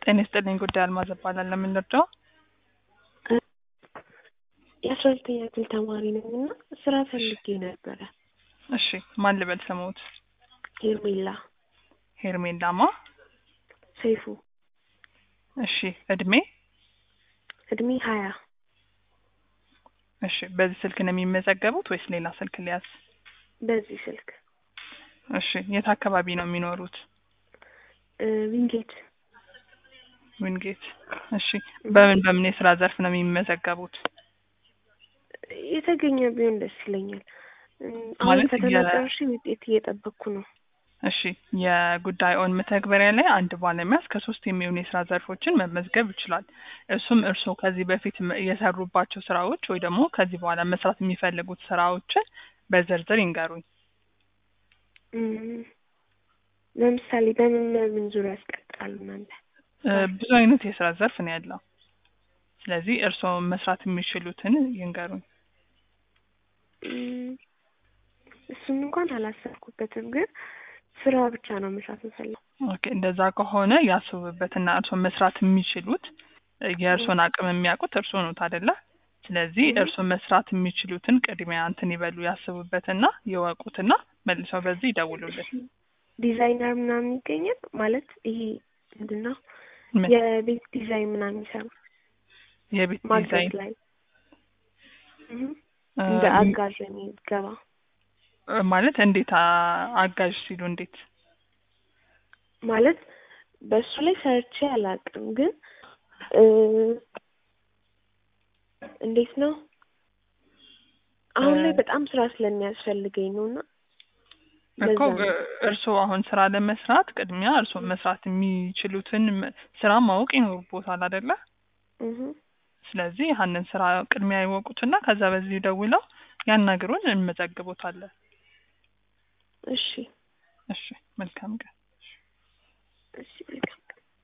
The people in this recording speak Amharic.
ጤና ይስጥልኝ ጉዳይ አልማዝ እባላለሁ። ለምን ልርዳው? የአስራ ሁለተኛ ክፍል ተማሪ ነኝ እና ስራ ፈልጌ ነበረ። እሺ ማን ልበል ስሙት? ሄርሜላ ሄርሜላማ። ሰይፉ እሺ እድሜ? እድሜ ሀያ እሺ በዚህ ስልክ ነው የሚመዘገቡት ወይስ ሌላ ስልክ ሊያዝ? በዚህ ስልክ እሺ የት አካባቢ ነው የሚኖሩት? እ ዊንጌት ዊንጌት። እሺ በምን በምን የስራ ዘርፍ ነው የሚመዘገቡት? የተገኘ ቢሆን ደስ ይለኛል። እ አሁን ማለት ፈተና የ- ጨርሼ ውጤት እየጠበቅኩ ነው። እሺ የጉዳይ ኦን መተግበሪያ ላይ አንድ ባለሙያ እስከ ሶስት የሚሆኑ የስራ ዘርፎችን መመዝገብ ይችላል። እሱም እርስዎ ከዚህ በፊት መ- የሰሩባቸው ስራዎች ወይ ደግሞ ከዚህ በኋላ መስራት የሚፈልጉት ስራዎችን በዝርዝር ይንገሩኝ። እም፣ ለምሳሌ በምን በምን ዙሪያ ያስቀጥራሉ እናንተ? እ ብዙ አይነት የስራ ዘርፍ ነው ያለው። ስለዚህ እርስዎ መስራት የሚችሉትን ይንገሩኝ። እም፣ እሱን እንኳን አላሰብኩበትም፣ ግን ስራ ብቻ ነው መስራት የምፈልገው። ኦኬ እንደዛ ከሆነ ያስቡበትና እርስዎ መስራት የሚችሉት እ የእርስዎን አቅም የሚያውቁት እርስዎ ኖት አይደለ? ስለዚህ እም። እርስዎ መስራት የሚችሉትን ቅድሚያ እንትን ይበሉ ያስቡበትና ይወቁትና መልሰው በዚህ ይደውሉልን። ዲዛይነር ምናምን ይገኛል ማለት ይሄ ምንድን ነው ምን? የቤት ዲዛይን ምናምን ይሰሩ የቤት ማገዝ ዲዛይን ላይ እም፣ እ እንደ አጋዥ የሚገባ እ ማለት እንዴት አ- አጋዥ ሲሉ እንዴት? ማለት በእሱ ላይ ሰርቼ አላውቅም፣ ግን እ እንዴት ነው አሁን ላይ እ በጣም ስራ ስለሚያስፈልገኝ ነው እና እኮ ለዛ ነው። እ እርስዎ አሁን ስራ ለመስራት ቅድሚያ እርስዎ መስራት የሚችሉትን መ- ስራ ማወቅ ይኖርቦታል አይደለ? እህ ስለዚህ ያንን ስራ ቅድሚያ ይወቁትና ከዛ በዚህ ደውለው ያናግሩን፣ እንመዘግቦታለን። እሺ እሺ መልካም ቀን። እሺ መልካም